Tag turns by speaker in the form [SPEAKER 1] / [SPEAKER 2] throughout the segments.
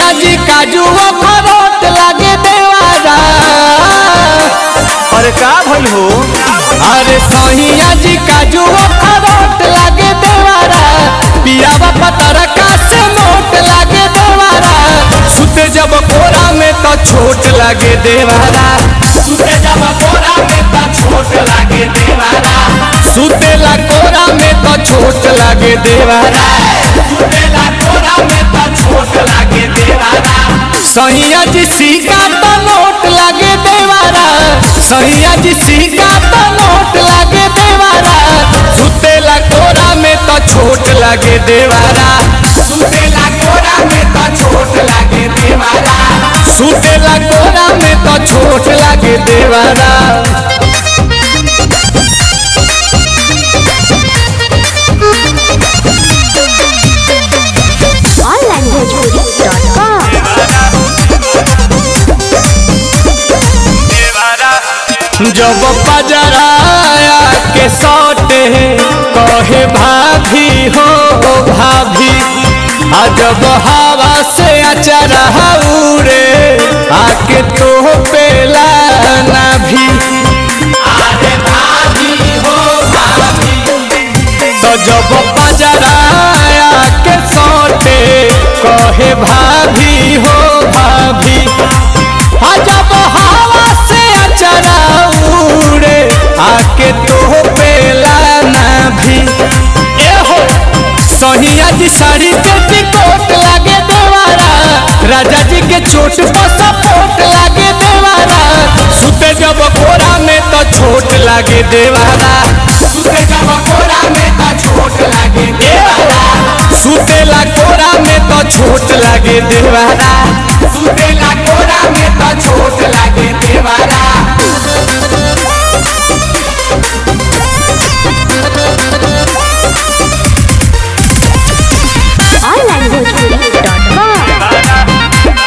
[SPEAKER 1] सैया जी काजू अखरोट लागे देवारा
[SPEAKER 2] अरे का भइल हो
[SPEAKER 1] अरे सैया जी काजू अखरोट लागे देवारा पियावा पतरका से मोट लागे देवारा सुते जब कोरा में तो छोट लागे देवारा सुते जब कोरा में तो छोट लागे देवारा सुतेला कोरा में तो छोट लागे देवारा सुतेला कोरा में तो छोट लागे देवारा सैया जी सिक्का तो नोट लागे देवारा सैया जी सिक्का तो नोट लागे देवारा सुतेला कोरा में तो छोट लागे देवारा सुतेला कोरा में तो छोट लागे देवारा सुतेला कोरा में तो छोट लागे देवारा
[SPEAKER 3] onlinebhojpuri.com
[SPEAKER 1] जब पजराया के सौटे कहे भाभी हो भाभी आ जब हवा से अचरा उड़े आके तो पेला ना भी अरे भाभी हो भाभी तो जब पजराया के सौटे कहे भाभी हो भाभी आ जब हवा से अचरा उड़े आके तो पेला ना भी ए हो सहिया जी साड़ी के टिकोट लागे देवारा राजा जी के चोट पर सपोर्ट लागे देवारा सुते जब कोरा में तो छोट लागे देवारा सुते जब कोरा में तो छोट लागे देवारा सुतेला कोरा में तो छोट लागे देवारा सुतेला कोरा में तो छोट लागे देवारा
[SPEAKER 3] onlinebhojpuri.com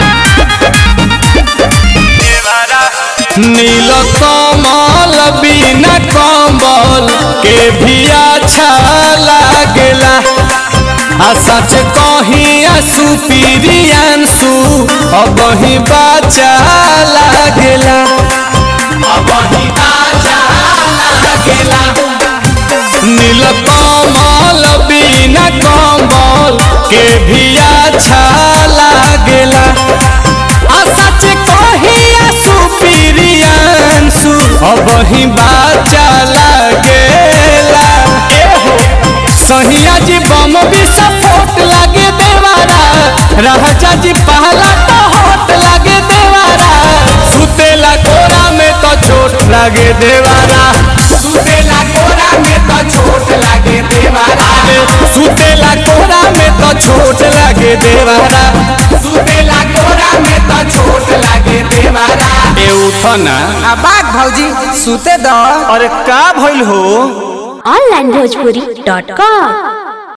[SPEAKER 1] नील कमल बिना कम्बल के भी अच्छा लागेला आ सच कहीं आंसू पीरियांसू अब ही बाचा लागेला अब ही बाचा लागेला नील कमल बिना कम्बल के भी अच्छा लागेला आ सच कहिया सुपीरियांसु अब ही बाचा लागेला एहो सहिया जी बम भी सपोर्ट लागे देवारा राजा जी पहला तो होट लागे देवारा सुतेला कोरा में तो चोट लागे देवारा सुतेला कोरा में तो चोट लागे देवारा सुतेला कोरा में तो छोट लागे देवारा सुतेला कोरा में तो छोट लागे देवारा ए उठना
[SPEAKER 4] बाग भौजी सुते द
[SPEAKER 2] अरे का भइल हो
[SPEAKER 3] onlinebhojpuri.com